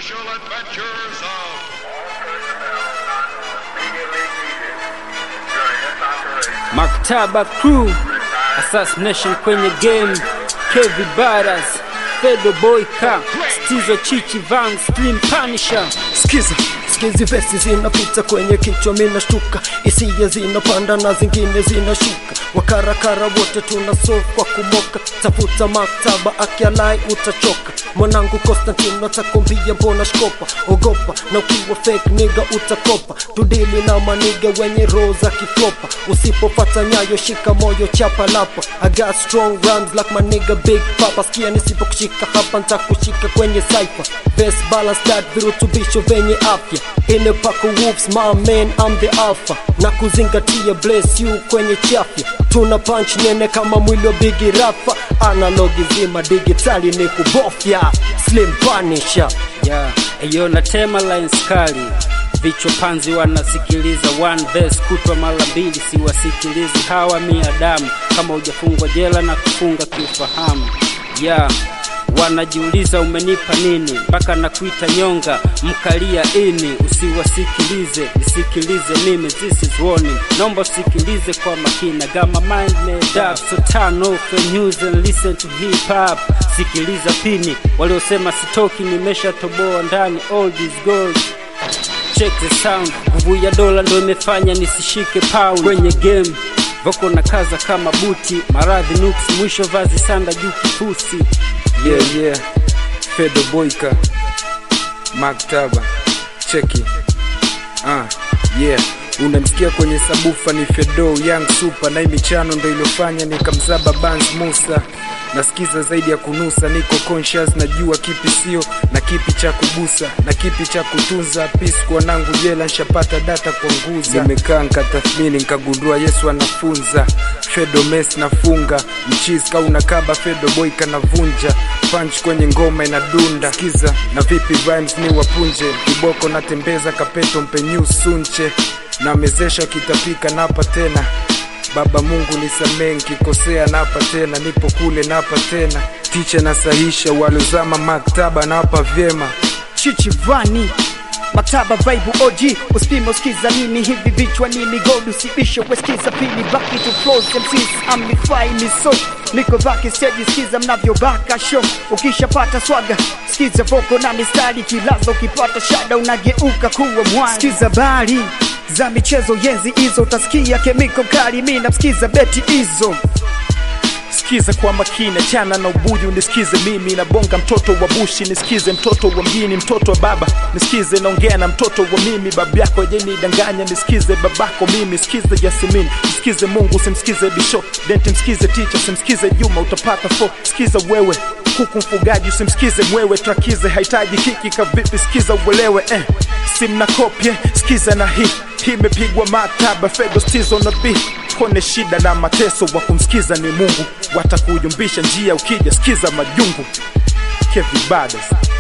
special adventures of Maktaba Crew, Assassination kwenye game, Kevi Baras, Fedo Boy Ka, Stizo Chichi Van, Slim Punisher. Skiza, skizi vesi zinapita kwenye kichwa, mina shtuka, hisia zinapanda na zingine zinashuka, wakarakara wote tuna solve kwa kumoka, tafuta maktaba akialai utachoka, mwanangu Konstantino atakwambia mbona shkopa, ogopa na ukiwa fake nigga utakopa, tudili na maniga wenye roho za kiflopa, usipopata nyayo shika moyo chapa lapa, I got strong rhymes like my nigga Big Papa, sikia nisipokushika hapa nitakushika kwenye cypher, best balance that virutubisho venye afya ine pako wolves my man I'm the alpha na kuzingatia bless you kwenye chafya tuna punch nene kama mwili wa bigi rafa analogi zima digitali ni kubofya slim punisher Yeah, eyo natema lines kali vichwa panzi wanasikiliza one verse kutwa mara mbili, siwasikilizi hawa miadamu kama hujafungwa jela na kufunga kiufahamu. Yeah, wanajiuliza umenipa nini mpaka nakuita nyonga mkalia ini. Usiwasikilize, nisikilize mimi, this is warning. Naomba usikilize kwa makina, got my mind made up, so turn off the news and listen to hip hop. Sikiliza pini, waliosema sitoki, nimeshatoboa ndani, all this gold check the sound nguvu ya dola ndo imefanya nisishike pound kwenye game voko na kaza kama buti maradhi nuksi mwisho vazi sanda juu kifusi yeah, yeah. Fedo Boyka Maktaba cheki ah, yeah unamsikia kwenye sabufa ni Fedo Young Super na hii michano ndo iliyofanya nikamzaba Bans Musa nasikiza zaidi ya kunusa, niko conscious, najua kipi sio na kipi cha kugusa na kipi cha kutunza. Peace kwa wanangu jela, nshapata data kwa nguza. Nimekaa nkatathmini, nkagundua Yesu anafunza. Fedo mes nafunga mchizi ka unakaba, Fedo boy kanavunja punch kwenye ngoma inadunda. Sikiza na vipi rhymes ni wapunje, kiboko natembeza kapeto mpenyu sunche na mezesha kitapika napa tena Baba Mungu nisamee nkikosea, napa tena, nipo kule napa tena, ticha nasahisha, walozama maktaba napa vyema. Chichi Vani Maktaba Bible OG Usipime usikiza nini hivi vichwa nini gold usibisho wesikiza pili back to flows MCs amplify ni so niko back stage sikiza mnavyo baka show ukishapata swaga sikiza voko na mistari kilazo ukipata shada unageuka kuwa mwana sikiza bali za michezo yenzi hizo utasikia kemiko kali mi namsikiza beti hizo Sikiza kwa makini, chana na ubuji, unisikize mimi nabonga, mtoto wa bushi, nisikize mtoto wa mjini, mtoto wa baba, nisikize naongea na mtoto wa mimi, baba yako jenidanganya, nisikize babako mimi, sikize Yasimini, nisikize Mungu, simsikize Bisho, denti msikize teacher, simsikize Juma, utapata fo, sikiza wewe kuku mfugaji, usimsikize mwewe, trakize hahitaji kiki kavipi, sikiza uelewe eh. Simna kopye, sikiza na hii hii imepigwa maktaba, Fedo stizo na beat kone shida na mateso, wa kumsikiza ni Mungu, watakuyumbisha njia ukija, sikiza majungu. Kevi Badas